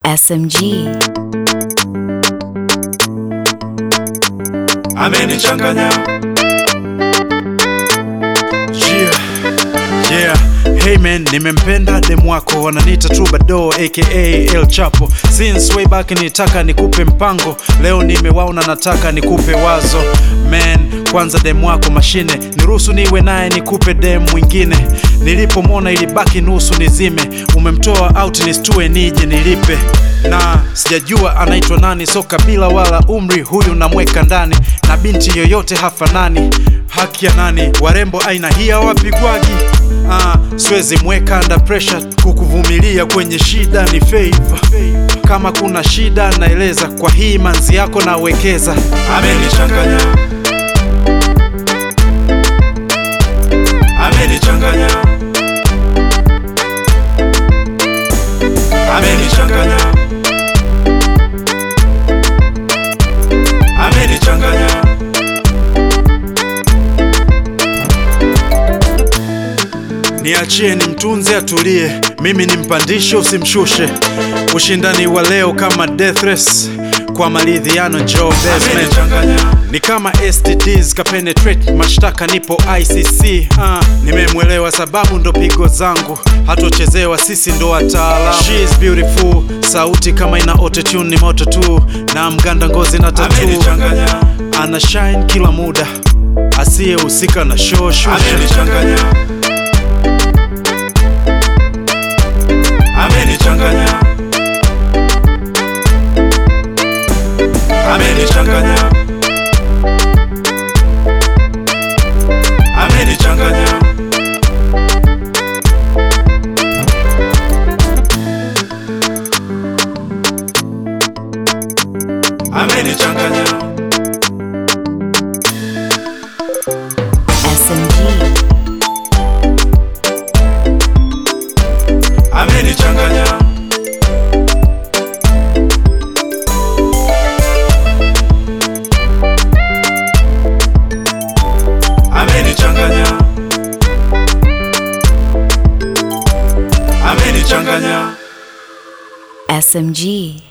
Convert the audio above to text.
SMG. amenichanganya Yeah, yeah. Hey man, nimempenda dem wako wananiita Troubadour aka El Chapo since way back, nitaka nikupe mpango, leo nimewaona, nataka nikupe wazo man. Kwanza dem wako mashine, niruhusu niwe naye nikupe dem mwingine. Nilipomwona ilibaki nusu nizime, umemtoa out nistue nije nilipe na sijajua anaitwa nani, so kabila wala umri, huyu namweka ndani na binti yoyote hafanani. Haki ya nani? Warembo aina hii hawapigwagi. Ah, siwezi mweka under pressure, kukuvumilia kwenye shida ni favor. Kama kuna shida naeleza, kwa hii manzi yako nawekeza. amenichanganya amenichanganya amenichanganya amenichanganya Niachie ni mtunze atulie, mimi nimpandishe usimshushe. Ushindani wa leo kama death race, kwa maridhiano Joe Desmond amenichanganya ni kama STDs ka penetrate mashtaka, nipo ICC. Uh, nimemwelewa sababu ndo pigo zangu, hatochezewa, sisi ndo wataalamu. She is beautiful, sauti kama ina autotune ni moto tu, na mganda ngozi na tatu, amenichanganya ana shine kila muda, asiyehusika na show show. amenichanganya amenichanganya amenichanganya amenichanganya amenichanganya SMG. amenichanganya amenichanganya amenichanganya SMG.